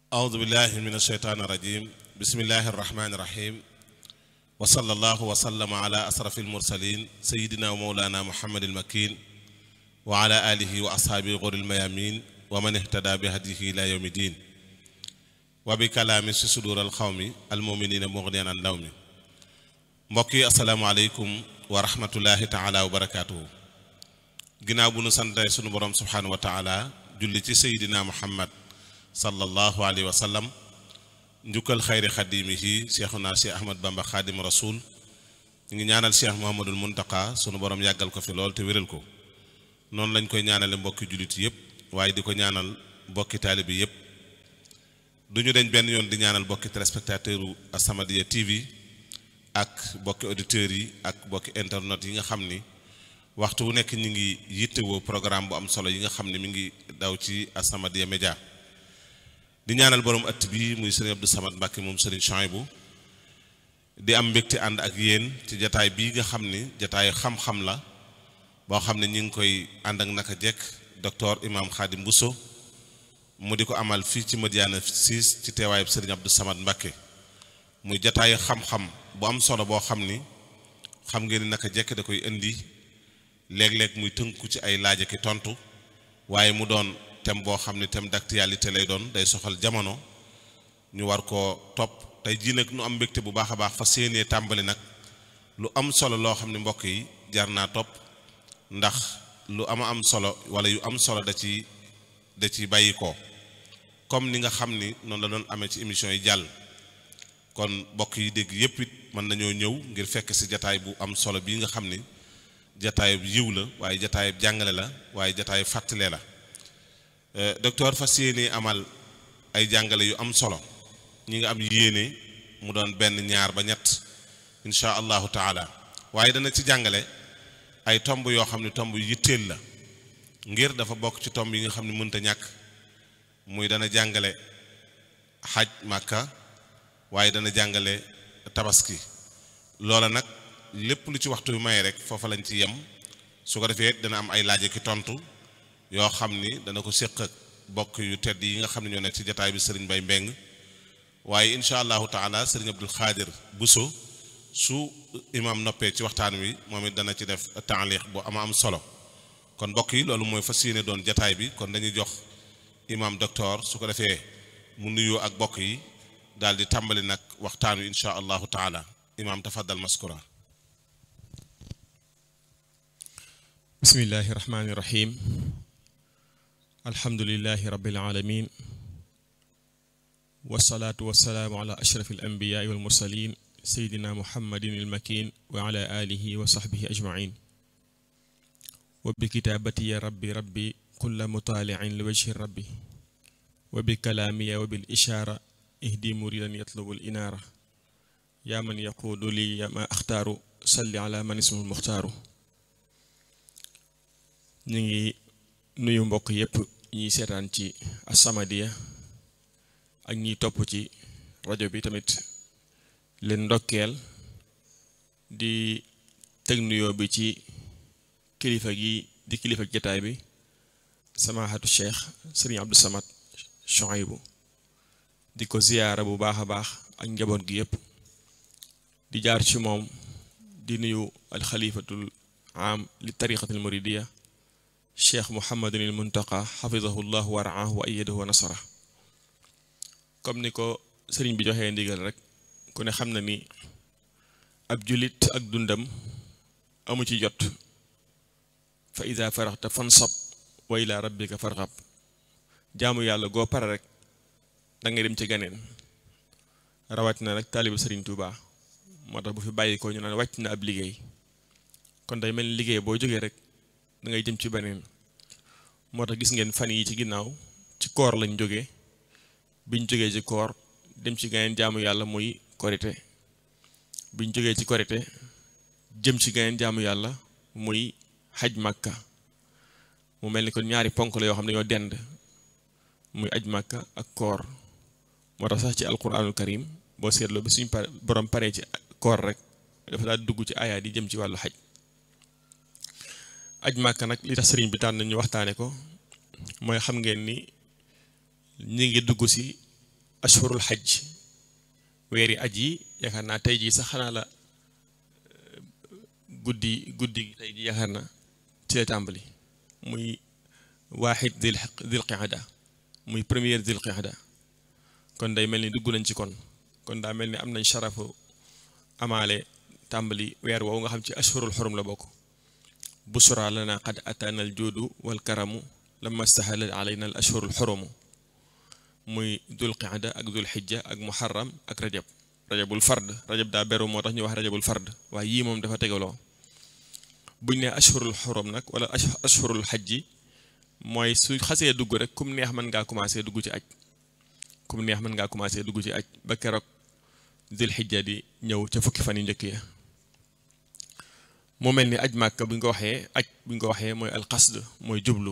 أعوذ بالله من الشيطان الرجيم بسم الله الرحمن الرحيم وصلى الله وسلم على أشرف المرسلين سيدنا ومولانا محمد المكين وعلى آله وأصحابه غر الميامين ومن اهتدى بهديه إلى يوم الدين وبكلام في صدور القوم المؤمنين مغنيا عن لوم mbokki asalaamaaleykum wa rahmatullahi taala wa barakaatuhu ginnaaw bu nu santee sunu borom subhaanahu wa taala julli ci seydina muhammad sallallahu alayhi wa sallam njukkal xayri xadimihi cheikhuna cheikh ahmad bamba xaadim rasul ñu ngi ñaanal cheikh muhammadul muntaka sunu borom yàggal ko fi lool te wéral ko noonu lañ koy ñaanale mbokki jullit yépp waaye di ko ñaanal mbokki taalibi yépp du ñu deñ benn yoon di ñaanal mbokki téléspectateur u As-Samadiyya TV ak bokki auditeurs yi ak bokki internet yi nga xam ni waxtu wu nekk ñi ngi yittewoo programme bu am solo yi nga xam ne mi ngi daw ci As-Samadiyya Média di ñaanal borom ëtt bi muy sëriñ Abdou Samad Mbàkke moom sëriñ Chouaïbou di am mbégte ànd ak yéen ci jataay bii nga xam ni jataayu xam-xam la boo xam ne ñi ngi koy ànd ak naka jekk docteur Imam Khadim Bousso mu di ko amal fii ci Madiyana 6 ci teewaayub sëriñ Abdou Samad Mbàkke muy jataayu xam-xam bu am solo boo xam ni xam ngeen ni naka jekk da koy indi léeg-léeg muy tënku ci ay laaj ki tontu waaye mu doon thème boo xam ni thème d'actualité lay doon day soxal jamono ñu war koo topp tey jii nag nu am mbégte bu baax a baax fa séenee tàmbali nag lu am solo loo xam ne mbokk yi jar naa topp ndax lu ama am solo wala yu am solo da ci da ci bàyyi ko comme ni nga xam ni noonu la doon amee ci émission yi jàll kon mbokk yi dégg yépp it mën nañoo ñëw ngir fekk ci jataay bu am solo bii nga xam ni jataayub yiw la waaye jataayub jàngale la waaye jataayub fàttale la docteur fas yéene amal ay jàngale yu am solo ñi nga am yéene mu doon benn ñaar ba ñett insha allahu taala waaye dana ci jàngale ay tomb yoo xam ne tomb yu yitteel la ngir dafa bokk ci tomb yi nga xam ne mënta ñàkk muy dana jàngale xaj màkka waaye dana jàngale tabaski loola nag lépp lu ci waxtu bi may rek foofa lañ ci yem su ko defee dana am ay laaj ki tontu yoo xam ni dana ko séq ak bokk yu tedd yi nga xam ne ñoo nekk ci jataay bi sëriñ Bay Mbeng waaye incha allahu taala sëriñ Abdul Xaadir Buso su imam noppee ci waxtaan wi moom it dana ci def taaliq bu ama am solo kon mbokk yi loolu mooy fas yéene doon jataay bi kon dañuy jox imam docteur su ko defee mu nuyoo ak bokk yi daal di tàmbali nag waxtaan wi incha allahu taala imam tafaddal maskura bismillahi rahmaani rahim alhamdulilahi rabbil alamin wasalaatu wasalaamu ala ashraf al anbiyaai wal mursalin seydina muhammadin il makin wa ala alihi wa sahbihi ajmain wa bi kitaabati ya rabbi rabbi kulla mutaaliin li wajhi rabbi wa bi kalaamiya wa bil ishaara ihdi muridan yatlubu al inaara yaa man yaquudu li ma axtaaru salli ala man ismu muxtaaru ñu ngi nuyu mbokk yépp ñiy seetaan ci As-Samadiyya ak ñiy topp ci rajo bi tamit leen ndokkeel di teg nuyoo bi ci kilifa gi di kilifa jataay bi samahatu cheikh sëriñ Abdou Samad Chouaïbou di ko ziyaara bu baax a baax ak njaboot gi yépp di jaar ci moom di nuyu alxalifatul am li tariqatil muridiya cheikh muhammadun il muntaqa xafidahu llahu wa raahu wa ayadahu wa nasara comme ni ko sëriñ bi joxee ndigal rek ku ne xam na ni ab julit ak dundam amu ci jot fa ida faraxta fansab wa ila rabbika farxab jaamu yàlla goo pare rek da ngay dem ci ganeen rawat na nag taaliba sëriñ Tuuba moo tax bu fi bàyyi ko ñu naan wàcc na ab liggéey kon day mel ni liggéey boo jógee rek da ngay jëm ci beneen moo tax gis ngeen fan yi ci ginnaaw ci koor lañ jógee biñ jógee ci koor dem ci ganeen jaamu yàlla muy korite biñ jógee ci korite jëm ci ganeen jaamu yàlla muy xaj màkka mu mel ni kon ñaari ponk la yoo xam ne dañoo dend muy aj màkka ak koor moo tax sax ci alquranul karim boo seetloo bi suñ pare borom paree ci koor rek dafa daal dugg ci ayaat yi jëm ci wàllu xaj aj màkka nag li tax sëriñ bi tànn ñu waxtaane ko mooy xam ngeen ni ñi ngi dugg si ashhurul xajj weeri aj yi yaakaar naa tey jii sax xanaa la guddi guddi tey jii yaakaar na ci la tàmbali muy waaxid dil dil qixada muy première dil qixada kon day mel ni dugg nañ ci kon kon daa mel ni am nañ sharafu amaale tàmbali weer woowu nga xam ci ashhurul xurum la bokk busra lana qad ataana al juudu wal karamu lamma stahala alayna al ashhurul xurumu muy dul qixada ak dul xijja ak muharram ak rajab rajabul fard rajab daa beru moo tax ñu wax rajabul fard waaye yii moom dafa tegaloo buñ ne ashhurul xurum nag wala ashhurul xajji mooy su xasee dugg rek kum neex mën ngaa commencé dugg ci aj kum neex mën ngaa commencé dugg ci aj ba keroog dul xijja di ñëw ca fukki fan yu njëkk ya mu mel ni aj màkk bu ñu ko waxee aj bu ñu ko waxee mooy alqasd mooy jublu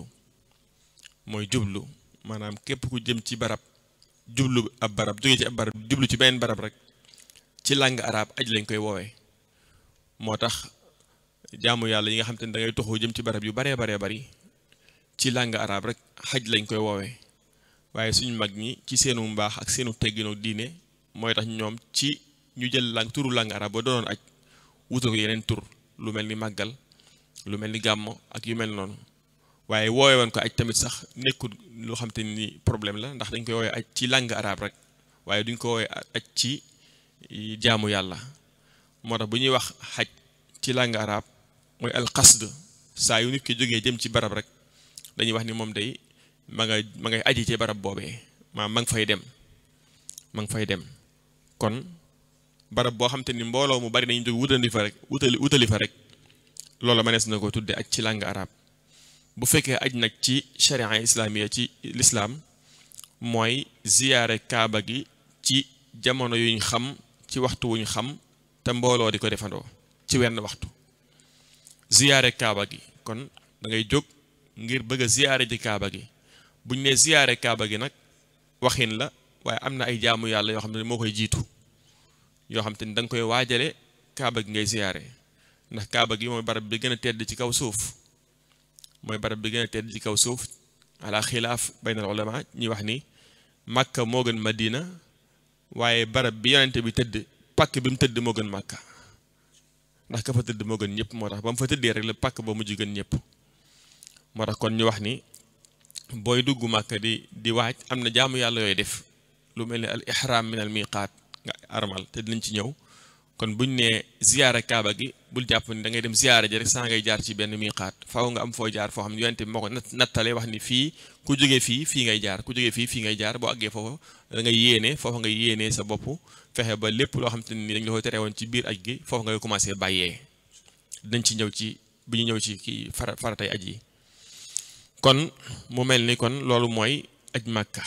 mooy jublu maanaam képp ku jëm ci barab jublu ab barab jóge ci ab barab jublu ci beneen barab rek ci langue arabe aj lañ koy woowee moo tax jaamu yàlla yi nga xam te ne da ngay toxu jëm ci barab yu baree baree bari ci langue arabe rek xaj lañ koy woowee waaye suñu mag ñi ci seenu mbaax ak seenu tegginu diine mooy tax ñoom ci ñu jël lang turu langue arabe ba doonoon aj wutal ko yeneen tur lu mel ni màggal lu mel ni gàmmo ak yu mel noonu waaye woowe woon ko aj tamit sax nekkul loo xam te ni problème la ndax dañ koy woowee aj ci langue arabe rek waaye duñ ko woowee aj ci jaamu yàlla moo tax bu ñuy wax xaj ci langue arabe mooy alqasd saa yu nit ki jógee jëm ci barab rek dañuy wax ni moom day ma nga ma ngay aji ci barab boobee maa ma nga fay dem ma nga fay dem kon barab boo xam te ni mbooloo mu bari dañuy jóg wutali fa rek wutali wutali fa rek loola mënees na ko tudde aj ci langue arabe bu fekkee aj nag ci sharia islamiya ci lislaam mooy ziyaare kaaba gi ci jamono yuñ xam ci waxtu wuñ xam te mbooloo di ko defandoo ci wenn waxtu ziyaare kaaba gi kon da ngay jóg ngir bëgg a ziyaare ji kaaba gi buñ ne ziyaare kaaba gi nag waxin la waaye am na ay jaamu yàlla yoo xam ne moo koy jiitu yoo xam te ni da nga koy waajale kaaba gi ngay ziyaare ndax kaaba gi mooy barab bi gën a tedd ci kaw suuf mooy barab bi gën a tedd ci kaw suuf ala xilaaf baynal ulama ñi wax ni màkka moo gën madina waaye barab bi yonente bi tëdd pàkk bi mu tëdd moo gën màkka ndax ka fa tëdd moo gën ñëpp moo tax ba mu fa tëddee rek la pàkk ba mujj gën ñëpp moo tax kon ñu wax ni booy dugg màkka di di waaj am na jaamu yàlla yooyu def lu mel ni al ihram min al miqaat nga armal te dinañ ci ñëw kon buñ nee ziyaara kaaba gi bul jàpp ni da ngay dem ziyaara ji rek saa ngay jaar ci benn miqaat faaw nga am foo jaar foo xam ne yonente bi moo ko nattale wax ni fii ku jógee fii fii ngay jaar ku jógee fii fii ngay jaar boo àggee foofu da ngay yéene foofu nga yéenee sa bopp fexe ba lépp loo xam te ni dañ la koy tere woon ci biir aj gi foofu ngay commencé bàyyee dinañ ci ñëw ci bu ñu ñëw ci kii fara faratay aj yi kon mu mel ni kon loolu mooy aj màkka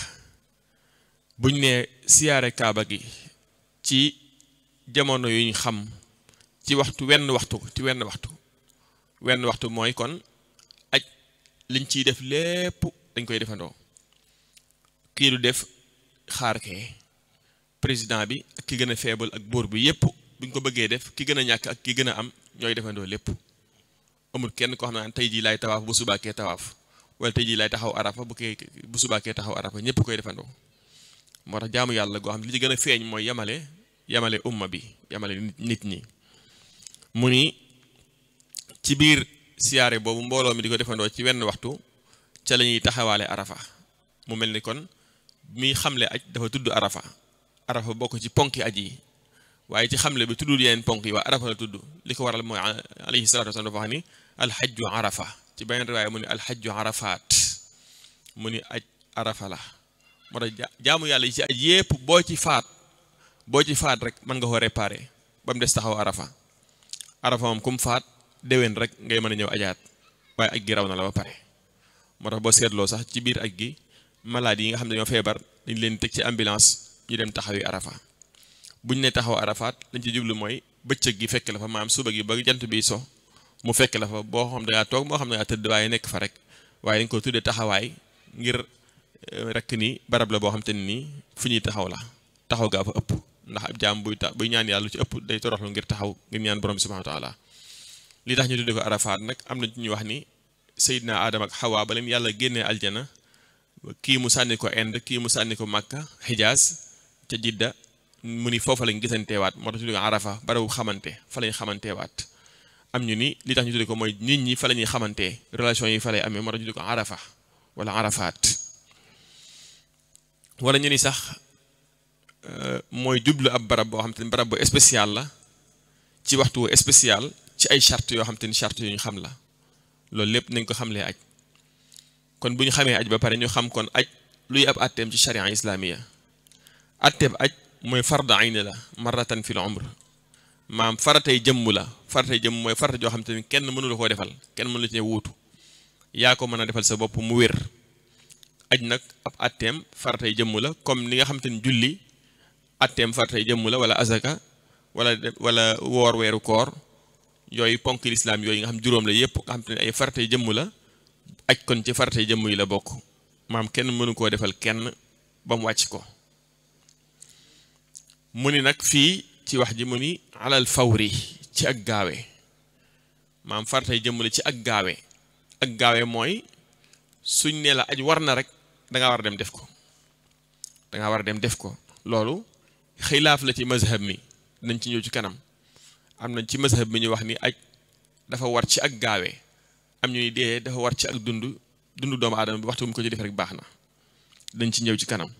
buñ nee siyaare kaaba gi ci jamono yuñ xam ci waxtu wenn waxtu ci wenn waxtu wenn waxtu mooy kon aj liñ ciy def lépp dañ koy defandoo kii du def xaar kee président bi ak ki gën a faible ak buur bi yépp buñ ko bëggee def ki gën a ñàkk ak ki gën a am ñooy defandoo lépp amul kenn koo xam ne tey jii laay tawaaf bu subaakee tawaaf wala tey jii laay taxaw arafa bu kee bu subaakee taxaw arafa ñépp koy defandoo moo tax jaamu yàlla goo xam ne li ci gën a feeñ mooy yamale yamale umma bi yamale nit ñi mu ni ci biir siyaare boobu mbooloo mi di ko defandoo ci wenn waxtu ca la ñuy taxawaale arafa mu mel ni kon mi xamle aj dafa tudd arafa arafa bokk ci ponki aj yi waaye ci xamle bi tuddul yeneen ponk yi waa arafa la tudd li ko waral mooy alayhi salatu wasallam dafa wax ni alxajju arafa ci beneen riwaaya mu ni alxajju arafaat mu ni aj arafa la moo tax jaamu yàlla yi ci aj yépp boo ci faat boo ci faat rek mën nga ko réparé ba mu des taxaw arafa arafa moom kum faat déwén rek ngay mën a ñëw ajaat waaye aj gi raw na la ba pare moo tax boo seetloo sax ci biir aj gi malade yi nga xam ne dañoo feebar dañ leen teg ci ambulance ñu dem taxawi arafa buñ ne taxaw arafaat lañ ci jublu mooy bëccëg gi fekk la fa maam suba gi ba jant bi so mu fekk la fa boo xam da ngaa toog moo xam ne ngaa tëdd waaye nekk fa rek waaye dañ ko tuddee taxawaay ngir rek ni barab la boo xam te ne nii fu ñuy taxaw la taxaw gaa fa ëpp ndax ab jaam buy tax buy ñaan yàlla lu ci ëpp day toroxlu ngir taxaw ngir ñaan borom bi subhanahu wa taala li tax ñu tuddee ko arafaat nag am na ñu wax ni Seydina Adama ak Hawa ba leen yàlla génnee aljana kii mu sànni ko Inde kii mu sànni ko Makka Hijaz ca jidda mu ni foofa lañ gisanteewaat moo tax ñu tudde ko arafa barabu xamante fa lañ xamanteewaat am ñu ni li tax ñu tudde ko mooy nit ñi fa la ñuy xamantee relation yi fa lay amee moo tax ñu tudde ko arafa wala arafaat wala ñu ni sax mooy jublu ab barab boo xam te ni barab bu spécial la ci waxtu spécial ci ay charte yoo xam te ni charte yu ñu xam la loolu lépp nañ ko xamlee aj kon bu ñu xamee aj ba pare ñu xam kon aj luy ab atteem ci sharia islamiya atteeb aj mooy farda ayni la marratan fil umr maam faratay jëmm la faratay jëmm mooy farata joo xam te ni kenn mënu la koo defal kenn mënu la ci wuutu yaa ko mën a defal sa bopp mu wér aj nag ab atteem faratay jëmm la comme ni nga xam te ni julli atteem faratay jëmm la wala azaka wala wala woor weeru koor yooyu ponk lislaam yooyu nga xam juróom la yépp nga xam te ne ay faratay jëmm la aj kon ci faratay jëmm yi la bokk maam kenn mënu koo defal kenn ba mu wàcc ko mu ni nag fii ci wax ji mu ni alal fawri ci ak gaawe maam faratay jëmm la ci ak gaawe ak gaawe mooy suñ ne la aj war na rek danga war a dem def ko danga war a dem def ko loolu xilaaf la ci mazhab mi nañ ci ñëw ci kanam am nañ ci mazhab mi ñu wax ni aj dafa war ci ak gaawe am ñu ni dee dafa war ci ak dund dund doomu aadama bi waxtu mu ko ci def rek baax na dañ ci ñëw ci kanam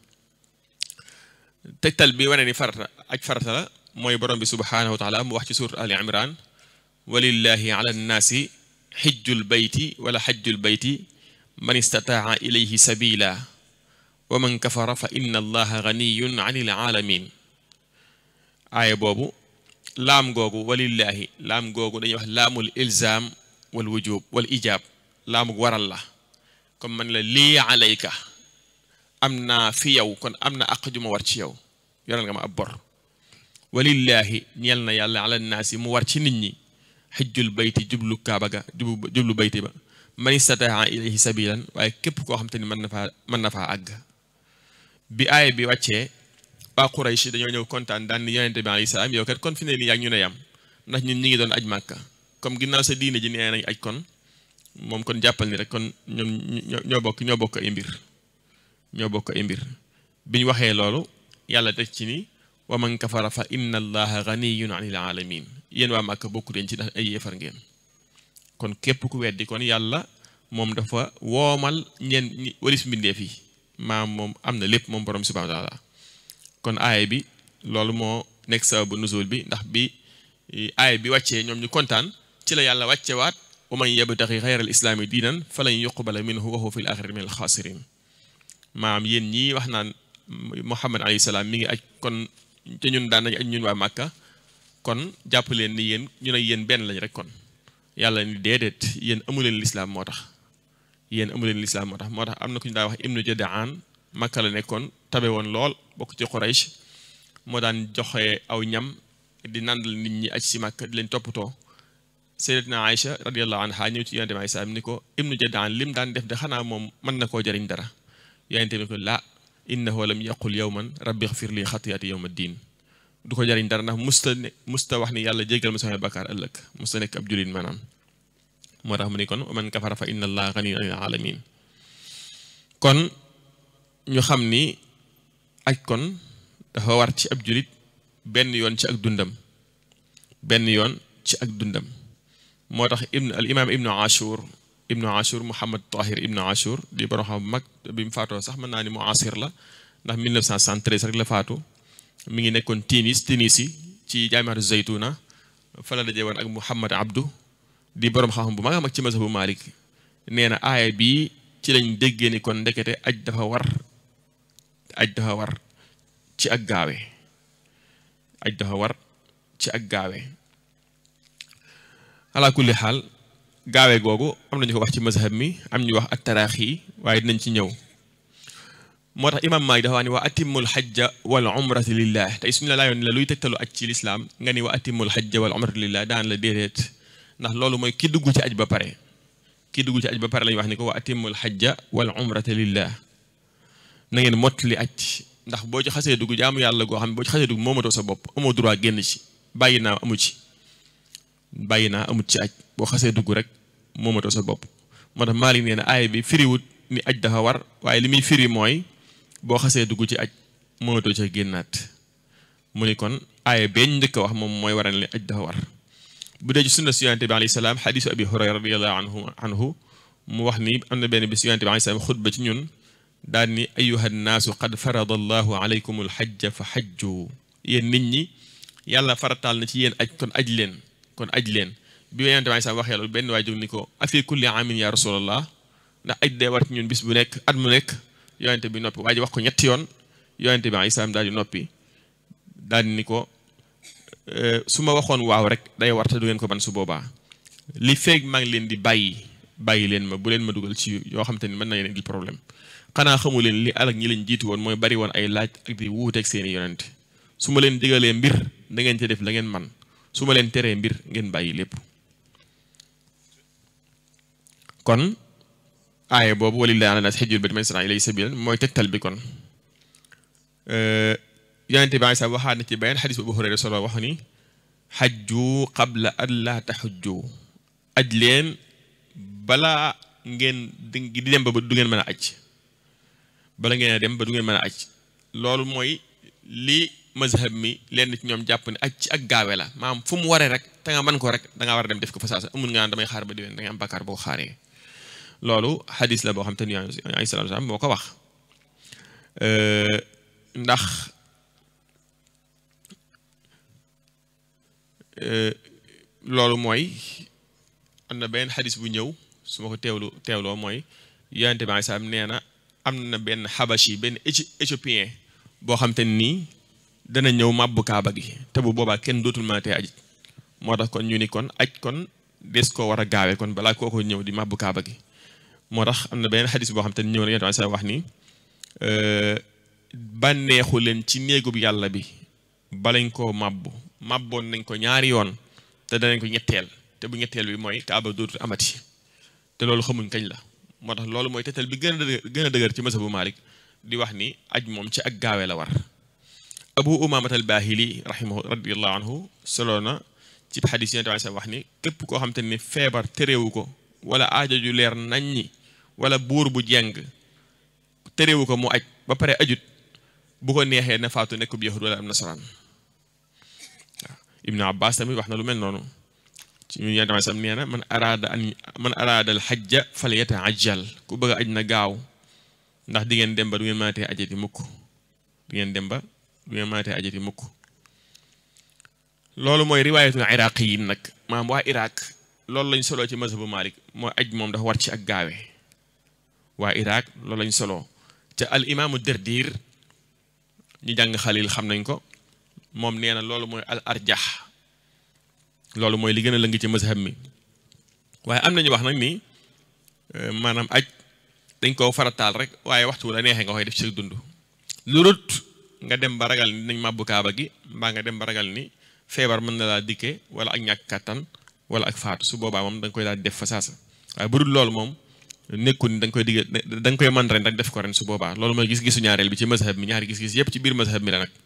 tegtal bi wane ni farata aj farata la mooy borom bi subhanahu wa taala mu wax ci surat ali imran walillahi ala nnaasi xijjul bayti wala xajjul bayti man istataa ilayhi sabila wa man kafara fa inna allaha ganiyun anil alamin aaya boobu laam googu walillahi laam googu dañuy wax laamul ilzaam wal wujub wal ijaab laamug waral la comme man la lii alayka am naa fi yow kon am na àq ju ma war ci yow yoral nga ma ab bor walillahi ñeel na yàlla ala naasi mu war ci nit ñi xijjul bayti jublu kaaba ga jublu bayti ba man istataa ilayhi sabilan waaye képp koo xam te ni mën na faa mën na faa àgg bi aaya bi wàccee waa Quraysh dañoo ñëw kontaan daan ni yonente bi alayhi salaam yow kat kon fi ne nii yaa ñu ne yam ndax ñun ñi ngi doon aj màkka comme ginnaaw sa diine ji nee nañ aj kon moom kon jàppal ni rek kon ñoom ñoo bokk ñoo bokk ay mbir ñoo bokk ay mbir bi ñu waxee loolu yàlla teg ci ni wa man kafara fa inna allaha ganiyun anil alamin yéen waa màkka bokku leen ci ndax ay yéefar ngeen kon képp ku weddi kon yàlla moom dafa woomal ñeen walis mbindeef yi maam moom am na lépp moom borom subhanahu wa taala kon aaya bi loolu moo nekk sababu nuzul bi ndax bi aaya bi wàccee ñoom ñu kontaan ci la yàlla wàccewaat wa man yabtaxi xayra al islaami diinan falan yuqbala minhu wa huwa fi l axirati min al xaasirin maam yéen ñii wax naan muhammad alayhi salaam mi ngi aj kon te ñun daan nañ aj ñun waa màkka kon jàpp leen ni yéen ñu ne yéen benn lañ rek kon yàlla ni déedéet yéen amu leen lislaam moo tax yéen amu leen lislaam moo tax moo tax am na ku ñu daa wax ibnu jadaan màkka la nekkoon tabe woon lool bokk ci Quraysh moo daan joxe aw ñam di nandal nit ñi aj si màkka di leen toppatoo sayyidatuna Aïcha radiyallahu anha ñëw ci yonente bi alayhi salaam ni ko ibnu jadaan lim daan def de xanaa moom mën na koo jariñ dara yonente bi ko la innahu lam yaqul yawman rabbi xfir li xatiyaati yawma diin du ko jariñ dara ndax musta ne musta wax ni yàlla jéggal ma samay bakkaar ëllëg musta nekk ab jullit maanaam moo tax mu ni kon man kafara fa inna allaha ganiyun anil alamin kon ñu xam ni aj kon dafa war ci ab jullit benn yoon ci ak dundam benn yoon ci ak dundam moo tax ibn al imam ibnu ashur ibnu ashur muhammad tahir ibnu ashur di borom xam mag bi mu faatoo sax mën naa ni mu asir la ndax 1973 rek la faatu mi ngi nekkoon Tunis Tunisi ci jaamiatu Zaytuna fa la dajee woon ak Muhammad Abdu di borom xam-xam bu mag a mag ci mazhabu Malik nee na aaya bii ci lañ déggee ni kon ndekete aj dafa war aj dafa war ci ak gaawe aj dafa war ci ak gaawe ala kulli xaal gaawe googu am nañu ko wax ci mazhab mi am ñu wax ak taraax yi waaye dinañ ci ñëw moo tax imam Maalik dafa wax ni wa atimmul xajja wal umrata lillah tey suñu la laayoon la luy tegtalu aj ci lislaam nga ni wa atimmul xajja wal umrata lillah daan la déedéet ndax loolu mooy ki dugg ci aj ba pare ki dugg ci aj ba pare lañu wax ni ko wa atimmul xajja wal umrata lillah na ngeen mottali aj ndax boo ci xasee dugg jaamu yàlla goo xam ne boo ci xasee dugg moomatoo sa bopp amoo droit génn ci bàyyi naa amu ci bàyyi naa amut ci aj boo xasee dugg rek moomatoo sa bopp moo tax Maalik nee na aaya bi firiwut ni aj dafa war waaye li muy firi mooy boo xasee dugg ci aj mënatoo ca génnaat mu ni kon aaya beñ njëkk a wax moom mooy waral ne aj dafa war bu dee ci sunna si yonente bi alayhi salaam xadisu abi hurayra radiallahu anhu anhu mu wax ni am na benn bis yonente bi alayhi salaam xutba ci ñun daal ni ayuha nnaasu qad farada allahu alaykum alxajja fa xajju yéen nit ñi yàlla farataal na ci yéen aj kon aj leen kon aj leen bi yonente bi alayhi salaam waxee loolu benn waay jóg ni ko afi kulli amin ya rasulallah ndax aj dee war ci ñun bis bu nekk at mu nekk yonente bi noppi waa ji wax ko ñetti yoon yonente bi alayhi salaam daal di noppi daal di ni ko su ma waxoon waaw rek day war te du ngeen ko man su boobaa li feeg maa ngi leen di bàyyi bàyyi leen ma bu leen ma dugal ci yoo xam te ni mën na leen indil problème xanaa xamu leen li alak ñi leen jiitu woon mooy bari woon ay laaj ak di wuuteeg seeni yonente su ma leen digalee mbir da ngeen ca def la ngeen man su ma leen teree mbir ngeen bàyyi lépp kon aaya boobu walillahi ala nas xijjul bayt man istata'a ilayhi sabilan mooy tegtal bi kon yonente bi sax waxaat na ci beneen xadis bu Abu Hurayra solo wax ni xajju qabla an laa taxujju aj leen balaa ngeen di dem ba du ngeen mën a aj bala ngeen a dem ba du ngeen mën a aj loolu mooy li mazhab mi leen ci ñoom jàpp ne aj ci ak gaawe la maam fu mu waree rek te nga mën ko rek da ngaa war a dem def ko fa saasa amul nga naan damay xaar ba diwén da nga am bakkaar boo xaaree loolu xadis la boo xam te ni alayhi salaatu salaam moo ko wax ndax loolu mooy am na benn xadis bu ñëw su ma ko teewlu teewloo mooy yonente bi salaam nee na am na benn xabashi benn éthiopien boo xam te nii dana ñëw màbbu kaaba gi te bu boobaa kenn dootul mënatee aj moo tax kon ñu ni kon aj kon des koo war a gaawee kon balaa kooko ñëw di màbbu kaaba gi moo tax am na benn xadis boo xam te ni ñëw na yonente bi salaam wax ni bànneexu leen ci néegub yàlla bi balañ koo màbbu màbboon nañ ko ñaari yoon te danañ ko ñetteel te bu ñetteel bi mooy kaaba dootul amati te loolu xamuñ kañ la moo tax loolu mooy tettal bi gën a dëgër gën a dëgër ci mazhabu Malik di wax ni aj moom ci ak gaawee la war abu umamat al bahili rahimahu radiallahu anhu solo na ci xadis yonent bi wax ni képp koo xam te ni feebar terewu ko wala aajo ju leer nañ ñi wala buur bu jeng terewu ko mu aj ba pare ajut bu ko neexee na faatu nekk bu yahud wala am nasaraan waaw ibnu abbas tamit wax na lu mel noonu ci ñu yonent bi sam nee na man araada an man araada al xajja fal yataajjal ku bëgg a aj na gaaw ndax di ngeen dem ba du ngeen mënatee ajati mukk du ngeen dem ba du ngeen mënatee ajati mukk loolu mooy riwaayatul iraqi yi nag maam waa iraq loolu lañ soloo ci mazhabu malik mooy aj moom dafa war ci ak gaawe waa iraq loolu lañ soloo te al imaamu derdir ñu jàng xalil xam nañ ko moom nee na loolu mooy al arjax loolu mooy li gën a lëng ci mazhab mi waaye am nañu wax nag ni maanaam aj dañ koo farataal rek waaye waxtu la neexee nga koy def ci dund lu rut nga dem ba ragal ni nañ màbbu kaaba gi mbaa nga dem ba ragal ni feebar mën na laa dikkee wala ak ñàkk kàttan wala ak faatu su boobaa moom da nga koy daal def fa saasa waaye bu dul loolu moom nekkul ni da nga koy digg da nga koy mën ren rek def ko ren su boobaa loolu mooy gis-gisu ñaareel bi ci mazhab mi ñaari gis-gis yépp ci biir mazhab mi la nag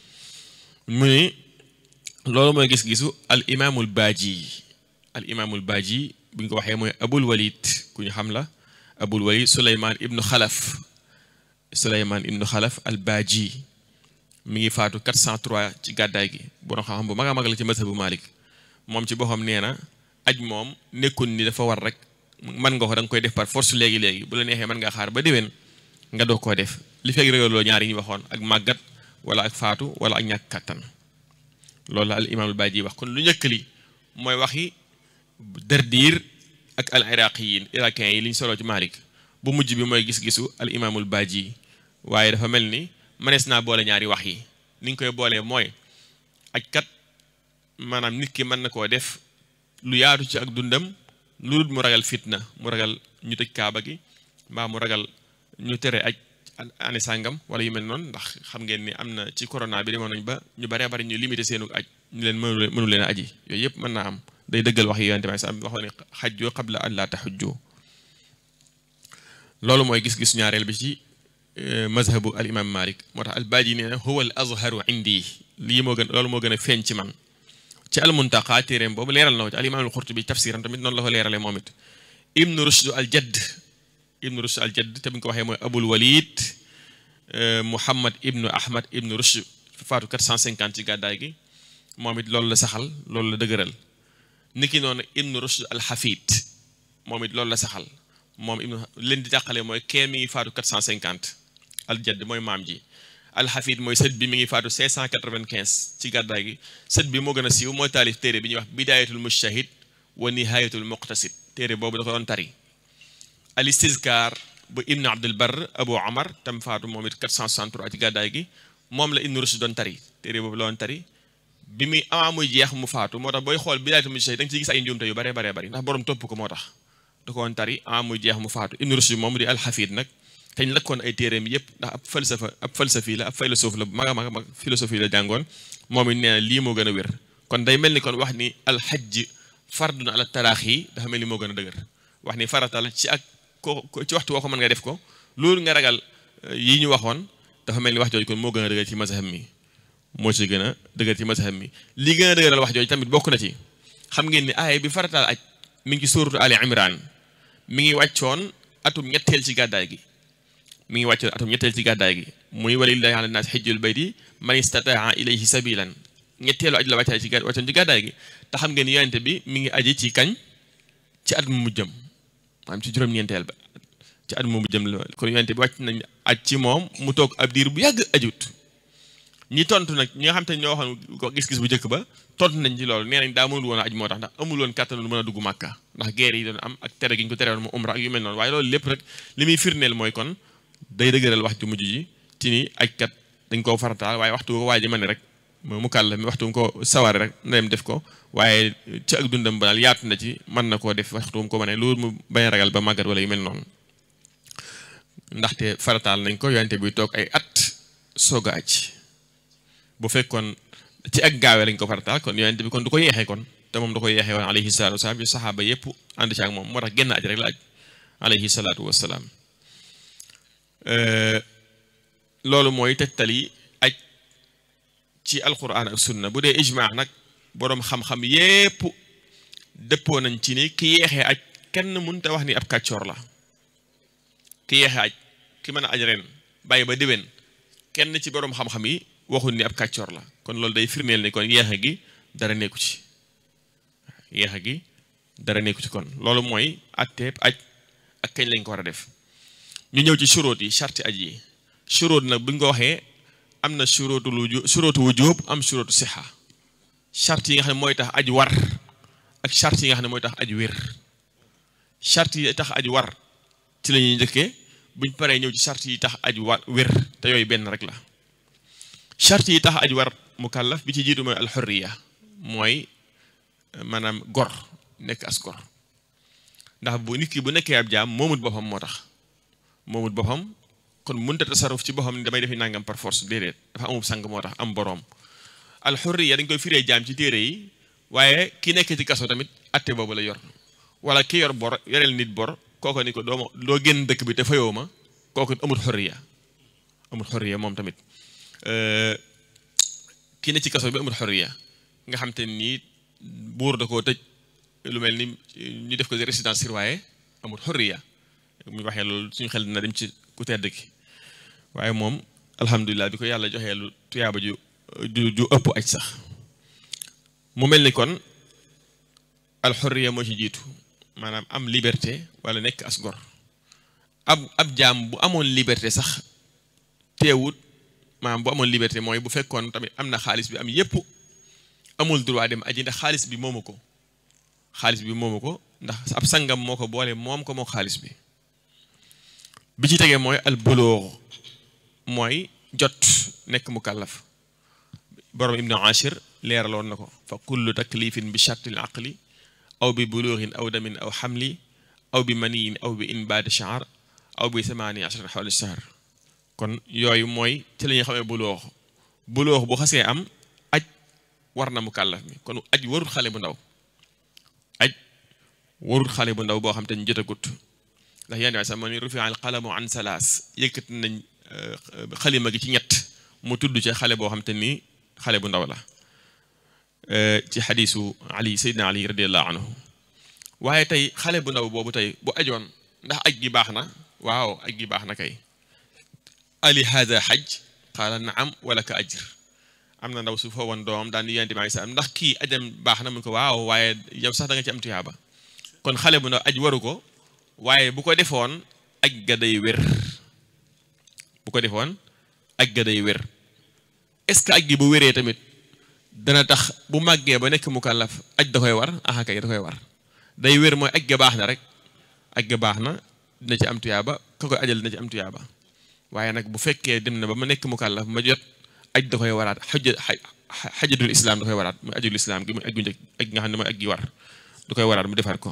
mu ni loolu mooy gis-gisu al imaamul baaji al imaamul baaji bu ñu ko waxee mooy abul walid ku ñu xam la abul walid suleymaan ibnu xalaf suleymaan ibnu xalaf al baaji mi ngi faatu 403 ci gàddaay gi borom xam-xam bu mag a mag la ci mazhabu malik moom ci boppam nee na aj moom nekkul ni dafa war rek mën nga ko da nga koy def par force léegi-léegi bu la neexee mën nga xaar ba déwén nga doog koo def li fekk régaloo ñaar yi ñu waxoon ak màggat wala ak faatu wala ak ñàkk kàttan loolu la al imaamul baaji wax kon lu njëkk li mooy waxi derdiir ak al iraqiyin iraqiens yi li ñu soloo ci malik bu mujj bi mooy gis-gisu al imaamul baaji waaye dafa mel ni mënees naa boole ñaari wax yi ni ñu koy boolee mooy aj kat maanaam nit ki mën na koo def lu yaatu ci ak dundam lu dul mu ragal fitna mu ragal ñu tëj kaaba gi mbaa mu ragal ñu tere aj ane sàngam wala yu mel noonu ndax xam ngeen ni am na ci corona bi demoon nañ ba ñu baree bari ñu limité seenu aj ñu leen mënu mënu leen a aji yooyu yëpp mën naa am day dëggal wax yi yonente bi sax waxoon ne xajjoo qabla an laa taxujjoo loolu mooy gis-gis ñaareel bi ci mazhabu al imam malik moo tax al baaji nee na huwa al azharu indi lii moo gën loolu moo gën a feeñ ci man ci al muntaqa téeréem boobu leeral na ko ci al imam al xurtubi tafsiram tamit noonu la ko leeralee moom it ibnu rushd al jadd ibnu rushd al jadd te bu ñu ko waxee mooy abul walid Muhammad ibnu Ahmad ibnu Rushd faatu 450 ci gàddaay gi moom it loolu la saxal loolu la dëgëral niki noonu ibnu Rushd al-Hafid moom it loolu la saxal moom ibnu leen di jàqale mooy kee mi ngi faatu 450 al-Jadd mooy maam ji al-Hafid mooy sët bi mi ngi faatu 595 ci gàddaay gi sët bi moo gën a siiw mooy taalif téere bi ñuy wax bidayatul mujtahid wa nihayatul muqtasid téere boobu da ko doon tari al-Istizkar bu ibnu Abdul Barr Abu Omar tam faatu moom it 463 ci gàddaay gi moom la ibnu Rushd doon tari téere boobu la doon tari bi muy amaa muy jeex mu faatu moo tax booy xool bidayatul mujtahid da nga ciy gis ay njuumte yu bare bare bari ndax borom topp ko moo tax da ko woon tari amaa muy jeex mu faatu ibnu Rushd moom di al-Hafid nag teñ lakkoon ay téeréem yëpp ndax ab falsafa ab falsafi la ab philosophe la mag a mag mag philosophie la jàngoon moom it nee na lii moo gën a wér kon day mel ni kon wax ni alxajj fardun ala talaax yi dafa mel ni moo gën a dëgër wax ni farata la ci ak ko ci waxtu woo ko mën nga def ko loolu nga ragal yi ñu waxoon dafa mel ni wax jooju kon moo gën a dëgër ci mazhab mi moo ci gën a dëgër ci mazhab mi li gën a dëgëral wax jooju tamit bokk na ci xam ngeen ni aaya bi farataal aj mi ngi ci suuratu Ali Imran mi ngi wàccoon atum ñetteel ci gàddaay gi mi ngi wàccoon atum ñetteel ci gàddaay gi muy walillahi ala naas xijjul bayti man istataa ilayhi sabilan ñetteelu aj la wàccaay ci wàccoon ci gàddaay gi te xam ngeen yonente bi mi ngi aji ci kañ ci at mu mujjëm maanaam ci juróom-ñeenteel ba ci at mu mujjëm la kon yonente bi wàcc nañ aj ci moom mu toog ab diir bu yàgg ajut ñi tontu nag ñi nga xam te ñoo waxoon ko gis-gis bu njëkk ba tontu nañ ci loolu nee nañ daa mënul woon a aj moo tax ndax amul woon kàttan lu mën a dugg màkka ndax guerre yi doon am ak tere gi ñu ko tere woon mu umra ak yu mel noonu waaye loolu lépp rek li muy firneel mooy kon day dëgëral wax ju mujj ji ci ni ajkat dañ koo farataal waaye waxtu ko waa ji ma ne rek mu kàll mi waxtu ko saware rek na dem def ko waaye ci ak dundam ba daal yaatu na ci mën na koo def waxtu ko ma ne loolu mu bañ a ragal ba màggat wala yu mel noonu ndaxte farataal nañ ko yonente buy toog ay at soog a aj bu fekkoon ci ak gaawee lañ ko farataal kon yonente bi kon du ko yeexee kon te moom da ko yeexee woon alayhi salaatu wasalaam yu saxaaba yépp ànd ci ak moom moo tax génn aj rek la aj alayhi salaatu wasalaam loolu mooy tegtali aj ci alquran ak sunna bu dee ijmaa nag boroom xam-xam yépp dëppoo nañ ci ni ki yeexee aj kenn mënta wax ni ab kàccoor la ki yeexee aj ki mën a aj ren bàyyi ba déwén kenn ci boroom xam-xam yi waxul ni ab kàccoor la kon loolu day firndeel ni kon yeexe gi dara nekku ci yeexe gi dara nekku ci kon loolu mooy atteeb aj ak kañ lañ ko war a def ñu ñëw ci suróot yi charti aj yi suróot nag bu ñu ko waxee am na suróotu lu suróotu wujub am suróotu sixa charte yi nga xam ne mooy tax aj war ak charte yi nga xam ne mooy tax aj wér charte yi tax aj war ci la ñuy njëkkee buñ paree ñëw ci charte yi tax aj war wér te yooyu benn rek la charte yi tax aj war mukallaf bi ci jiitu mooy alxurriya mooy maanaam gor nekk as gor ndax bu nit ki bu nekkee ab jaam moomut boppam moo tax moomut boppam kon mënta tasaruf ci boppam ni damay defi nangam par force déedéet dafa amub sang moo tax am boroom alxurriya dañ koy firee jaam ci téere yi waaye ki nekk ci kaso tamit atte boobu la yor wala ki yor bor yoreel nit bor kooko ni ko dooma doo génn dëkk bi te fayoo ma kooku amul xurriya amul xurriya moom tamit ki ne ci kaso bi amul xurriya nga xam te nii buur da koo tëj lu mel ni ñu def ko résidence surveillée amul xurriya mu waxee loolu suñu xel dina dem ci ku tedd ki waaye moom alhamdulilah bi ko yàlla joxee lu tuyaaba ju ju ju ëpp aj sax mu mel ni kon alxurriya moo ci jiitu maanaam am liberté wala nekk as gor ab ab jaam bu amoon liberté sax teewut maanaam bu amoon liberté mooy bu fekkoon tamit am na xaalis bi am yépp amul droit dem aji ndax xaalis bi moomu ko xaalis bi moomu ko ndax ab sangam moo ko boole moom ko moo xaalis bi bi ci tegee mooy al bulugh mooy jot nekk mukallaf borom ibnu ashir leeraloon na ko fa kullu taklifin bi shartil aqli aw bi bulughin aw damin aw xamli aw bi maniyin aw bi inbaadi shaar aw bi samaani ashara xawli shahr kon yooyu mooy ci la ñuy xamee buloox buloox bu xasee am aj war na mukallaf mi kon aj warul xale bu ndaw aj warul xale bu ndaw boo xam te ñu jotagut ndax yaa sax ma ni rufi al qalamu an salaas yëkkat nañ xalima gi ci ñett mu tudd ci xale boo xam te ni xale bu ndaw la ci xadiisu ali seydina ali radiallahu anhu waaye tey xale bu ndaw boobu tey bu ajoon ndax aj gi baax na waaw aj gi baax na kay ali hada hajj qaala naam wala ka ajr am na ndaw su fa woon doomam daan yonent bi alayhi salaam ndax kii ajam baax na mun ko waaw waaye yow sax da nga ci am tuyaaba kon xale bu ndaw aj waru ko waaye bu ko defoon aj ga day wér bu ko defoon aj ga day wér est-ce que aj gi bu wéree tamit dana tax bu màggee ba nekk mukallaf aj da koy war aha kay da koy war day wér mooy aj ga baax na rek aj ga baax na dina ci am tuyaaba ka koy ajal dina ci am tuyaaba waaye nag bu fekkee dem na ba ma nekk mukallaf ma jot aj da koy waraat xaj xajatul islam da koy waraat muy ajul islam gi muy aj gu njëkk aj nga xam ne mooy aj gi war da koy waraat mu defar ko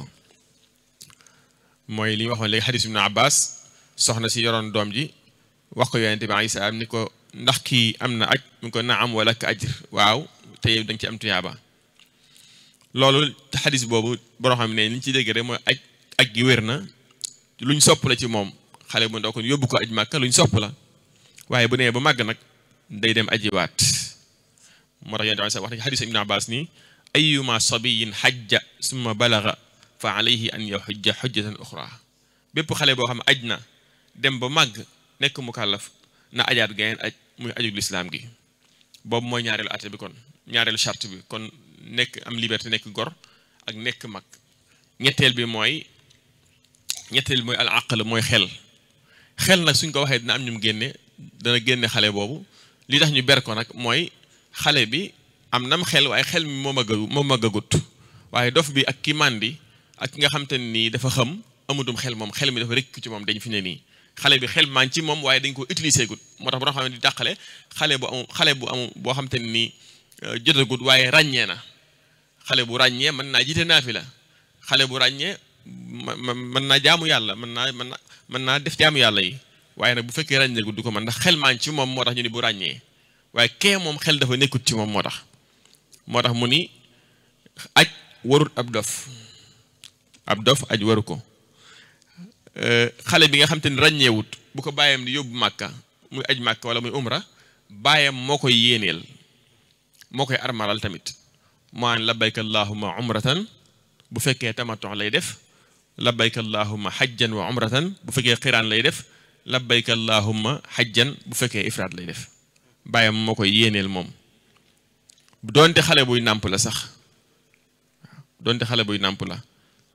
mooy li ñu waxoon léegi xadis ibnu abbas soxna si yoroon doom ji wax ko yonente bi alayhi salaam ni ko ndax kii am na aj mu ko naam wala ka ajr waaw te yow da nga ci am tuyaaba loolu xadis boobu boo xam ne li ñu ci dégg rek mooy aj aj gi wér na luñ sopp la ci moom xale bu ndaw kon yóbbu ko aj màkka luñ sopp la waaye bu nee ba màgg nag day dem ajiwaat moo tax yonente bi wax na ci xadis ibnu abbas nii ayuma sabiyin xajja summa balaga fa alayhi an yaxujja xujjatan uxra bépp xale boo xam ne aj na dem ba màgg nekk mukallaf na ajaat gayeen aj muy ajug lislaam gi boobu mooy ñaareelu atte bi kon ñaareelu charte bi kon nekk am liberté nekk gor ak nekk mag ñetteel bi mooy ñetteel bi mooy al aql mooy xel xel nag suñ ko waxee dina am ñum génne dana génne xale boobu li tax ñu ber ko nag mooy xale bi am nam xel waaye xel mi moo màgga moo màggagut waaye dof bi ak ki màndi ak ki nga xam te ne nii dafa xam amutum xel moom xel mi dafa rekk ci moom dañ fi ne nii xale bi xel maa ngi ci moom waaye dañ ko utiliser gut moo tax bu xam ne di dàqale xale bu amu xale bu amu boo xam te ne nii jotagut waaye ràññee na xale bu ràññee mën naa jiite naafi la xale bu ràññee mën naa jaamu yàlla mën naa mën naa mën naa def jaamu yàlla yi waaye nag bu fekkee ràññeegut du ko mën ndax xel maa ngi ci moom moo tax ñu ni bu ràññee waaye kee moom xel dafa nekkut ci moom moo tax moo tax mu ni aj warut ab dof ab dof aj waru ko xale bi nga xam te ni ràññeewut bu ko bàyyam di yóbbu màkka muy aj màkka wala muy umra bàyyam moo koy yéeneel moo koy armalal tamit moo an labbayka allahumma umratan bu fekkee tamatox lay def labbayka allahumma xajjan wa umratan bu fekkee xiraan lay def labbayka allahumma xajjan bu fekkee ifraat lay def bàyyam moo koy yéeneel moom doonte xale buy nàmp la sax doonte xale buy nàmp la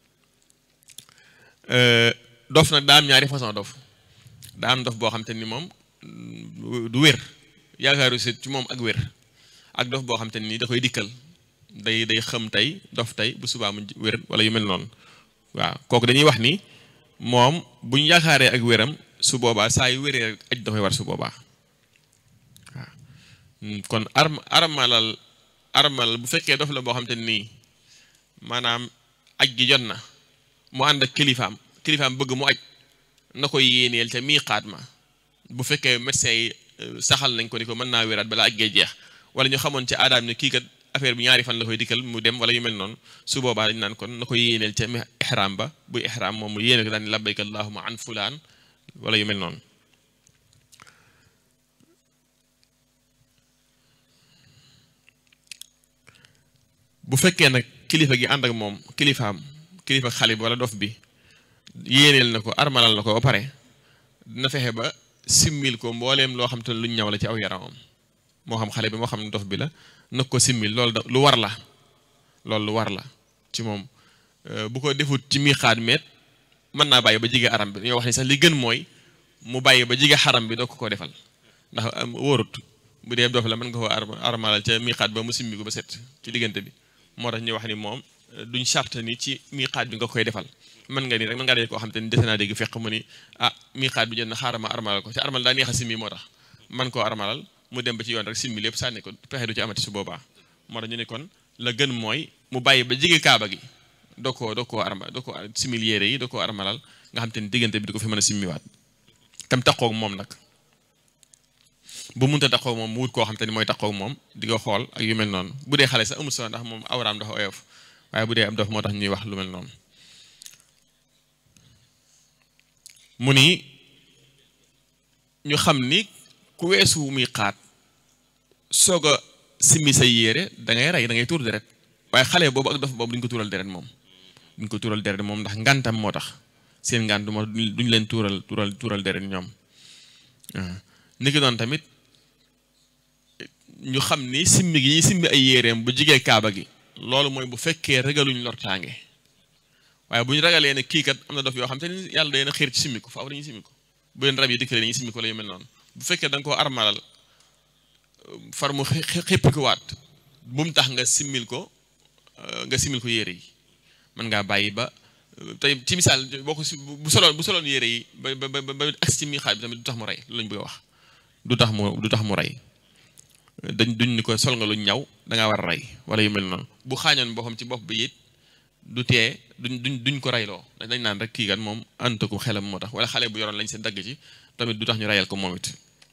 dof nag daa am ñaari façon dof daa am dof boo xam te ni moom du wér yaakaaru si ci moom ak wér ak dof boo xam te ni da koy dikkal day day xam tey dof tey bu subaa mu wér wala yu mel noonu waaw kooku dañuy wax ni moom bu ñu yaakaaree ak wéram su boobaa saa yu wéree aj da koy war su boobaa waaw kon arm armalal armalal bu fekkee dof la boo xam te nii maanaam aj gi jot na mu ànd ak kilifaam kilifaam bëgg mu aj na koy yéeneel ca miiqaat ma bu fekkee médecin yi saxal nañ ko ni ko mën naa wéraat balaa aj gee jeex wala ñu xamoon ca aadaam ne kii kat affaire bi ñaari fan la koy dikkal mu dem wala yu mel noonu su boobaa dañ naan kon na ko yéeneel ca ihram ba buy ihram moom mu yéene ko daan labbayka allahumma an fulaan wala yu mel noonu bu fekkee nag kilifa gi ànd ak moom kilifaam kilifa xale bi wala dof bi yéeneel na ko armalal na ko ba pare dina fexe ba simmil ko mbooleem loo xam te ne luñ ñaw la ci aw yaramam moo xam xale bi moo xam dof bi la nag ko simmil loolu da lu war la loolu lu war la ci moom bu ko defut ci miixaat meet mën naa bàyyi ba jige aram bi ñoo wax ni sax li gën mooy mu bàyyi ba jige xaram bi doo ko ko defal ndax wóorut bu dee dof la mën nga ko armalal ca miixaat ba mu simmi ko ba set ci diggante bi moo tax ñu wax ni moom duñ charte ni ci miixaat bi nga koy defal mën nga ni rek mën ngaa dee koo xam te ni dese naa dégg fekk mu ni ah miixaat bi jot na xaaral ma armalal ko te armal daa neex a simmi moo tax man koo armalal mu dem ba ci yoon rek simmi lépp sànni ko pexe du ci amati su boobaa moo tax ñu ne kon la gën mooy mu bàyyi ba jege kaaba gi doo koo doo koo arma doo ko simil yére yi doo koo armalal nga xam te ni diggante bi du ko fi mën a simmiwaat tam taxoog moom nag bu munta taxaw moom mu wut koo xam te ni mooy taxaw moom di nga xool ak yu mel noonu bu dee xale sax amul solo ndax moom awraam dafa oyof waaye bu dee am dof moo tax ñuy wax lu mel noonu mu ni ñu xam ni ku weesu muy xaat soog a simmi say yére da ngay rey da ngay tuur deret waaye xale boobu ak dof boobu duñ ko tuural deret moom duñ ko tuural deret moom ndax ngantam moo tax seen ngant moo duñ leen tuural tuural tuural deret ñoom ni ki noonu tamit ñu xam ni simmi gi ñuy simmi ay yéreem bu jigee kaaba gi loolu mooy bu fekkee ragaluñ lortaange waaye bu ñu ragalee ne kii kat am na dof yoo xam te ni yàlla day na xiir ci simmi ko faaw dañuy simmi ko bu leen rab yi dikkalee dañuy simmi ko la yu mel noonu bu fekkee da nga koo armalal far mu xéppi ko waat bu mu tax nga simmil ko nga simmil ko yére yi mën ngaa bàyyi ba tey ci misaal boo ko si bu soloon bu soloon yére yi ba ba ba ba agsi ci mi xaaj bi tamit du tax mu rey loolu lañ bëgg a wax du tax mu du tax mu rey dañ duñ ni ko sol nga lu ñaw da ngaa war a rey wala yu mel noonu bu xaañoon boppam ci bopp bi it du tee duñ duñ duñ ko reyloo dañ naan rek kii kat moom ànd ko xelam moo tax wala xale bu yoroon lañ seen dagg ci tamit du tax ñu reyal ko moom it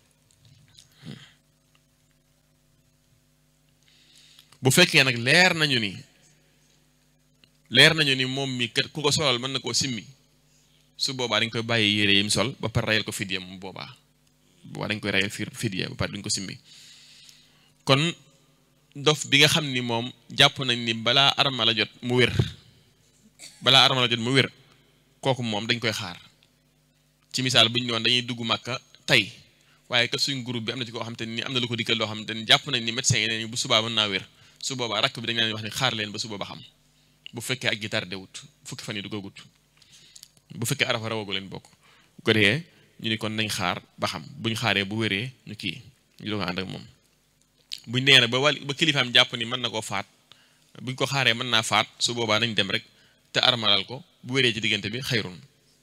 bu fekkee nag leer nañu ni leer nañu ni moom mi kat ku ko solal mën na koo simmi su boobaa dañ koy bàyyi yére yi mu sol ba pare reyal ko fidya mu boobaa boobaa dañ koy reyal fi fidya ba pare duñ ko simmi kon dof bi nga xam ni moom jàpp nañ ni balaa arma la jot mu wér balaa arma la jot mu wér kooku moom dañ koy xaar ci misaal bu ñu doon dañuy dugg màkka tey waaye kat suñ groupe bi am na ci koo xam te ni am na lu ko dikkal loo xam te ni jàpp nañ ni médecin yi ne bu subaa mën naa wér su boobaa rakk bi dañ leen wax ni xaar leen ba suba ba xam bu fekkee ak gi tardé wut fukki fan yi du ko gut bu fekkee arafa rawagu leen bokk bu ko defee ñu ni kon nañ xaar ba xam buñ xaaree bu wéree ñu kii ñu doog a ànd ak moom buñ nee na ba wàll ba kilifaam jàpp ni mën na koo faat buñ ko xaaree mën naa faat su boobaa nañ dem rek te armalal ko bu wéree ci diggante bi xayrun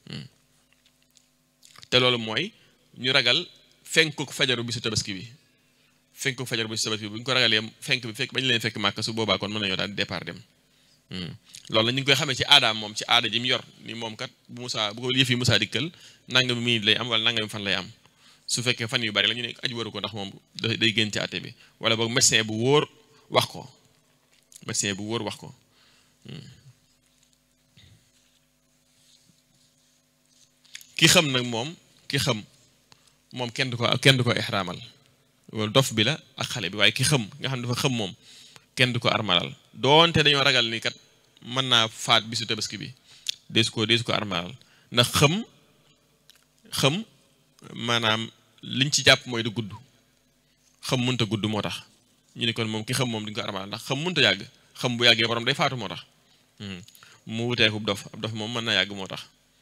te loolu mooy ñu ragal fenkuk fajaru bisu tabaski bi fenkuk fajaru bisu tabaski bi bu ñu ko ragalee fenk bi fekk bañ leen fekk màkk su boobaa kon mën nañoo daal départ dem loolu la ñu ngi koy xamee ci aadaam moom ci aada ji mu yor ni moom kat bu Musaa bu ko yëf yi Musaa dikkal nangami minute lay am wala nangami fan lay am su fekkee fan yu bari la ñu ne aju waru ko ndax moom day génn ci àtte bi wala boog médecin bu wóor wax ko médecin bu wóor wax ko ki xam nag moom ki xam moom kenn du ko kenn du ko ixraamal loolu dof bi la ak xale bi waaye ki xam nga xam ne dafa xam moom kenn du ko armalal doonte dañoo ragal ni kat mën naa faat bisu tabaski bi deesu ko deesu ko armalal ndax xam xam maanaam liñ ci jàpp mooy du gudd xam mënta gudd moo tax ñu ne kon moom ki xam moom duñ ko armalal ndax xam mënta yàgg xam bu yàggee borom day faatu moo tax mu wuteeku dof ab dof moom mën na yàgg moo tax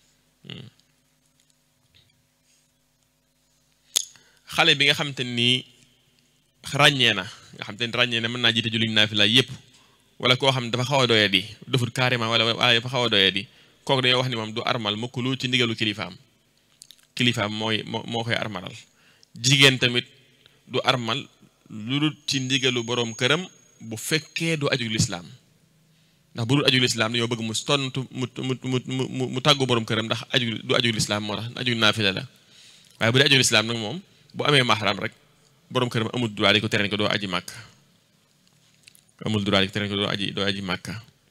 xale bi nga xam te nii ràññee na nga xam te ni ràññee na mën naa jiite julliñ naafila yépp wala koo xam ne dafa xaw a doyee di defut carrément wala wala dafa xaw a doyee di kooku dañoo wax ni moom du armal mukk lu ci ndigalu kilifaam kilifaam mooy moo moo koy armalal jigéen tamit du armal lu dul ci ndigalu boroom këram bu fekkee du aju lislaam ndax bu dul aju lislaam dañoo bëgg mu tontu mu mu mu mu mu tàggu boroom këram ndax aju du aju lislaam moo tax aju naafila la waaye bu dee aju lislaam nag moom bu amee mahram rek boroom këram amul droit di ko tere ko doo aji màkk amul droit di ko tere ko doo aji doo aji màkk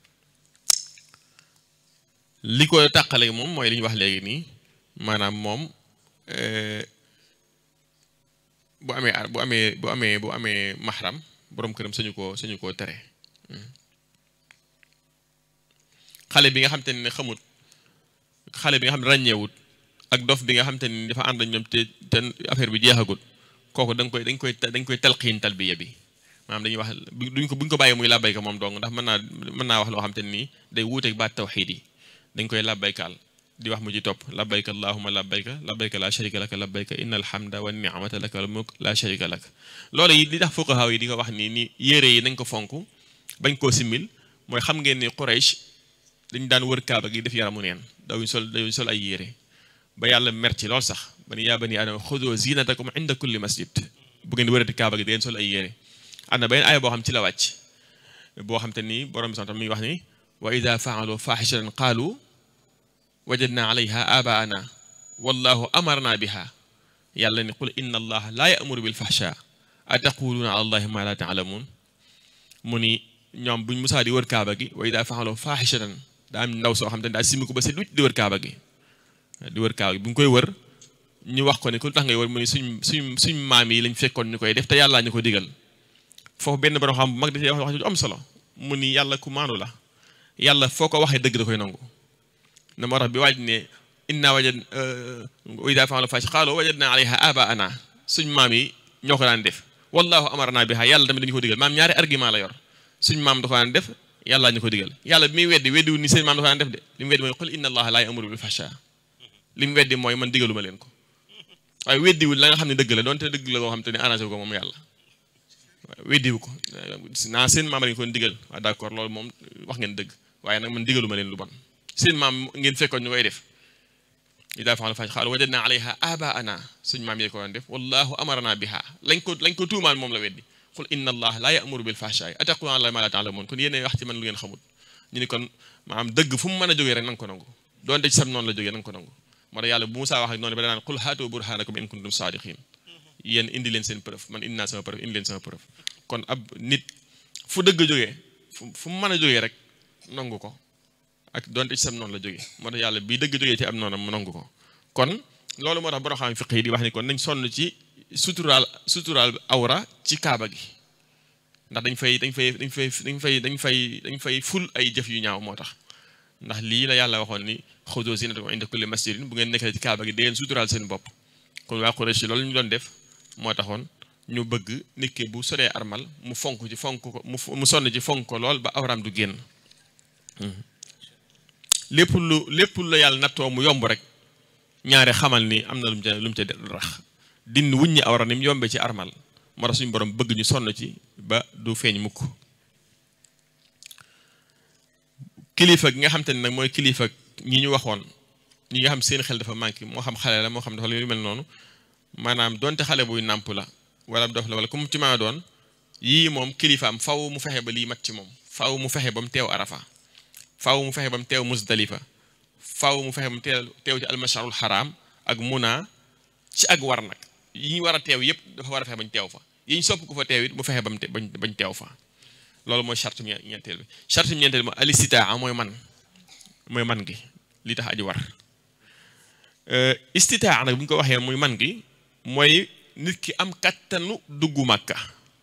li ko tàqale moom mooy li ñu wax léegi nii maanaam moom bu amee bu amee bu amee bu amee mahram boroom këram sañu koo sañu koo tere xale bi nga xam te ne xamut xale bi nga xam ne ràññeewut ak dof bi nga xam te ni dafa ànd ak ñoom te te affaire bi jeexagut kooku da nga koy dañ koy dañ koy talqiin talbiya bi maanaam dañuy wax duñ ko buñ ko bàyyi muy làbbayka moom dong ndax mën naa mën naa wax loo xam te nii day wuuteeg baat tawxiid yi dañ koy làbbaykaal di wax mu ci topp labbayka allahumma labbayka labbayka la sharika laka labbayka inna alhamda wa ni'mata laka wal mulk la sharika lak loolu yi li tax fuqaha yi di ko wax nii ni yére yi nañ ko fonk bañ koo simmil mooy xam ngeen ni Quraysh dañ daan wër kaaba gi def yaramu neen dawuñ sol dawuñ sol ay yére ba yàlla mer ci lool sax ba ni yaa bani aadama xudoo zinatakum inda kulli masjid bu ngeen wërati kaaba gi di ngeen sol ay yére am na beneen aaya boo xam ci la wàcc boo xam te ni borom bi sax tam mi ngi wax ni wa ida faalu faaxishatan qaalu wajadna alayha abaana wallahu amarna biha yàlla ni qul inna allaha laa yamuru bil fahsha ataquluuna ala allahi ma la taalamuun mu ni ñoom buñ musaa di wër kaaba gi wa ida faalu faaxishatan daa am ndaw soo xam te ne daa simi ko ba set wicc di wër kaaba gi di wër kaaba gi bu ñu koy wër ñu wax ko ne ku tax ngay wër mu ni suñ suñ suñ maam yi lañ fekkoon ñu koy def te yàllaa ñu ko digal foofu benn borom xam bu mag da cee wax wax ju am solo mu ni yàlla ku maanu la yàlla foo ko waxee dëgg da koy nangu na moo tax bi waaj ne inna wajad ida fa'alu fahisha qaalu wajadna alayha abaana suñ maam yi ñoo ko daan def wallahu amarna biha yàlla tamit dañu ko digal maam ñaari argument la yor suñ maam da ko daan def yàlla ñu ko digal yàlla bi muy weddi weddiwul ni seen maam da ko daan def de li mu weddi mooy qul inna allaha laa ya'muru bil fahsha li mu weddi mooy man digaluma leen ko waaye weddiwul la nga xam ne dëgg la donte dëgg la koo xam te ne arrangé ko moom yàlla weddiwu ko naa seen maam lañu ko digal waaw d'accord loolu moom wax ngeen dëgg waaye nag man digaluma leen lu bon seen maam ngeen fekkoon ñu koy def idaa fa'ala faahisha qaalu wajadna alayha abaana suñ maam yee ko doon def wallahu amarna biha lañ ko lañ ko tuumaan moom la weddi qul inna allah laa ya'muru bil fahsha'i ataquluna ala ma la ta'lamun kon yéen wax ci man lu ngeen xamul ñu ni kon maanaam dëgg fu mu mën a jógee rek na nga ko nangu doonte ci sam noonu la jógee na nga ko nangu moo tax yàlla bu Musaa wax ak noonu ba danaan qul haatu burhanakum in kuntum saadiqin yéen indi leen seen preuve man indi naa sama preuve indi leen sama preuve kon ab nit fu dëgg jógee fu fu mu mën a jógee rek nangu ko ak doonte ci sam noonu la jógee moo tax yàlla bii dëgg jógee ci am noonam mu nangu ko kon loolu moo tax borom xam fiq yi di wax ni kon nañ sonn ci suturaal suturaal awra ci kaaba gi ndax dañ fay dañ fay dañ fay dañ fay dañ fay dañ fay ful ay jëf yu ñaaw moo tax ndax lii la yàlla waxoon ni xudu zinatakum inda kulli masjidin bu ngeen nekkee ci kaaba gi dangeen suturaal seen bopp kon waa Quraysh loolu ñu doon def moo taxoon ñu bëgg nit ki bu soree armal mu fonk ci fonk ko mu sonn ci fonk ko lool ba awraam du génn lépp lu lépp la yàlla nattoo mu yomb rek ñaare xamal ni am na lu mu ca lu mu ca rax din wuññi awra ni mu yombee ci armal moo tax suñu borom bëgg ñu sonn ci ba du feeñ mukk kilifa gi nga xam te ne nag mooy kilifa ñi ñu waxoon ñi nga xam seen xel dafa manqué moo xam xale la moo xam dafa lu mel noonu maanaam donte xale buy nàmp la wala dof la wala ku mu ci maa doon yii moom kilifaam faw mu fexe ba lii mat ci moom faw mu fexe ba mu teew arafa faw mu fexe ba mu teew musdalifa faw mu fexe ba mu teew teew ci almasharul xaraam ak muna ci ak war nag yi ñu war a teew yépp dafa war a fexe bañ teew fa yi ñu sopp ko fa teew it mu fexe ba mu bañ teew fa loolu mooy charte ñeenteel bi charte ñeenteel bi mooy alistitaa mooy man mooy man gi li tax aji war istitaa nag bu ñu ko waxee muy man gi mooy nit ki am kattanu dugg màkka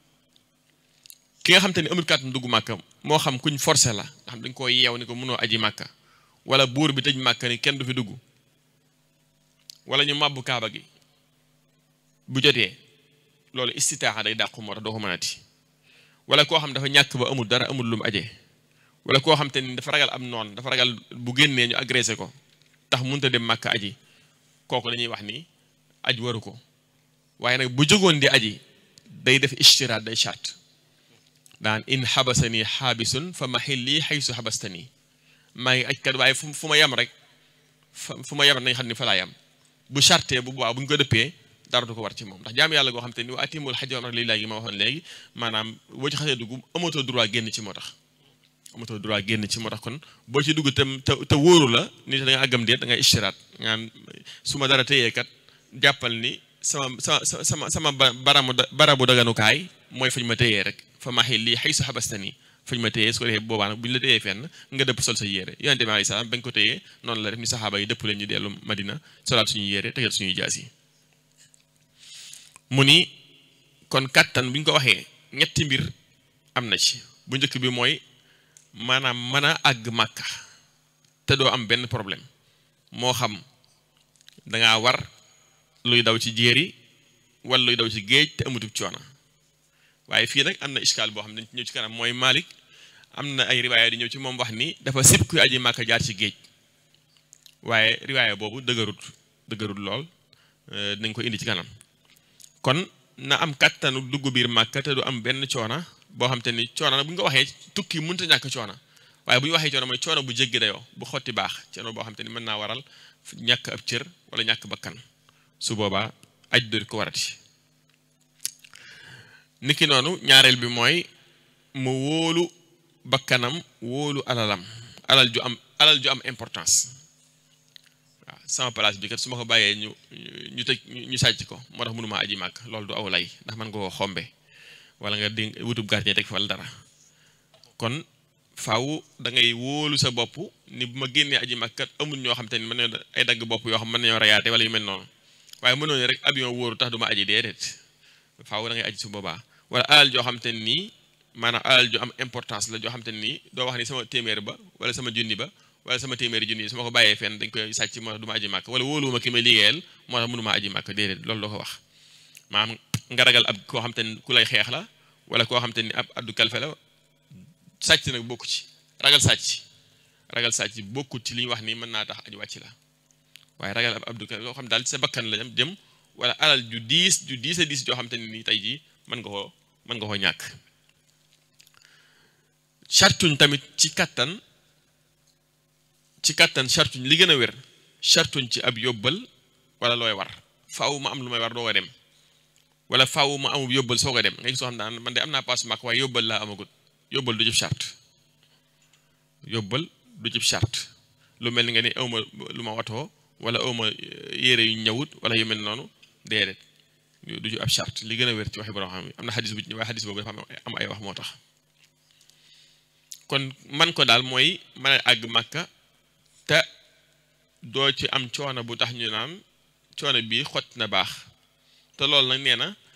ki nga xam te ne amul kattanu dugg màkka moo xam kuñ forcé la nga xam dañ koo yeew ni ko mënoo aji màkka wala buur bi tëj màkka ni kenn du fi dugg wala ñu màbbu kaaba gi bu jotee loolu istitaa day dàqu moo tax doo ko mënati wala koo xam dafa ñàkk ba amul dara amul lu mu ajee wala koo xam te ni dafa ragal am noonu dafa ragal bu génnee ñu agressé ko tax mënut a dem màkka aji kooku dañuy wax ni aj waru ko waaye nag bu jógoon di aji day def ishtiraat day charte daan in xabasani xaabisun fa maxilli xaysu xabastani maa ngi aj kat waaye fu fu ma yem rek fu ma yem nañ xam ni fa laa yem bu charte bu boobaa bu ñu ko dëppee dara du ko war ci moom ndax jaam yàlla goo xam te ni wa atimul xaj wa lillahi ma waxoon léegi maanaam boo ci xasee dugg amatoo droit génn ci moo tax amatoo droit génn ci moo tax kon boo ci dugg tam te te wóoru la ni da nga àggam déet da ngay ishtiraat ngaan su ma dara téyee kat jàppal ni sama sama sama sama baramu barabu daganukaay mooy fañ ma téyee rek fa maxil lii xay su xabastani fañ ma téyee su ko defee boobaa nag bu ñu la téyee fenn nga dëpp sol sa yére yonente bi alayhi salaam bañ ko téyee noonu la def ni saxaaba yi dëpp leen ñu dellu madina solaat suñuy yére tegal suñuy jaas yi mu ni kon kàttan bu ñu ko waxee ñetti mbir am na ci bu njëkk bi mooy maanaam mën a àgg màkka te doo am benn problème moo xam dangaa war luy daw ci jéeri wala luy daw ci géej te amutub coono waaye fii nag am na iskaal boo xam ne dañ ci ñëw ci kanam mooy Malik am na ay riwaaya di ñëw ci moom wax ni dafa sib kuy aji màkka jaar ci géej waaye riwaaya boobu dëgërut dëgërut lool dinañ ko indi ci kanam kon na am kattanu dugg biir màkka te du am benn coona boo xam te ni coona nag bu ñu ko waxee tukki mënut a ñàkk coona waaye bu ñu waxee coona mooy coona bu jéggi dayoo bu xotti baax coona boo xam te ni mën naa waral ñàkk ab cër wala ñàkk bakkan su boobaa aj du ko warati niki noonu ñaareel bi mooy mu wóolu bakkanam wóolu alalam alal ju am alal ju am importance waaw sama place bi kat su ma ko bàyyee ñu ñu tëj ñu sàcc ko moo tax mënuma aji màkk loolu du aw lay ndax man nga koo xombe wala nga di wutub gardien teg fa wala dara kon faaw da ngay wóolu sa bopp ni bu ma génnee aji màkk kat amul ñoo xam te ni mën nañoo ay dagg bopp yoo xam mën nañoo rayaate wala yu mel noonu waaye mënoo ne rek avion wóoru tax du ma aji déedéet faaw da ngay aji su boobaa wala alal joo xam te nii maanaam alal ju am importance la joo xam te nii doo wax ni sama téeméer ba wala sama junni ba wala sama téeméeri junni yi su ma ko bàyyee fenn dañ koy sàcc moo tax du ma aji màkk wala wóoluwuma ki may liggéeyal moo tax mënuma aji màkk déedéet loolu doo ko wax maanaam nga ragal ab koo xam te ni ku lay xeex la wala koo xam te ni ab addu kalfe la sàcc nag bokku ci ragal sàcc ragal sàcc bokkut ci li ñu wax ni mën naa tax aju wàcc la waaye ragal ab abdu kalfe loo xam daal ci sa bakkan la jëm jëm wala alal ju diis ju diis a diis joo xam te ni nii tey jii mën nga koo mën nga koo ñàkk chartuñ tamit ci kattan ci kattan chartuñ li gën a wér chartuñ ci ab yóbbal wala looy war faaw ma am lu may war doo ko dem wala faaw ma amub yóbbal soo ko dem nga gis soo xam daan man de am naa paas màkk waaye yóbbal laa amagut yóbbal du jëf charte yóbbal du jëf charte lu mel ni nga ni awma lu ma watoo wala awma yére yu ñëwut wala yu mel noonu déedéet du ju ab charte li gën a wér ci waxi borom xam am na xadis bu waaye xadis boobu dafa am ay wax moo tax kon man ko daal mooy mën a àgg màkka te doo ci am coono bu tax ñu naan coono bii xott na baax te loolu nag nee na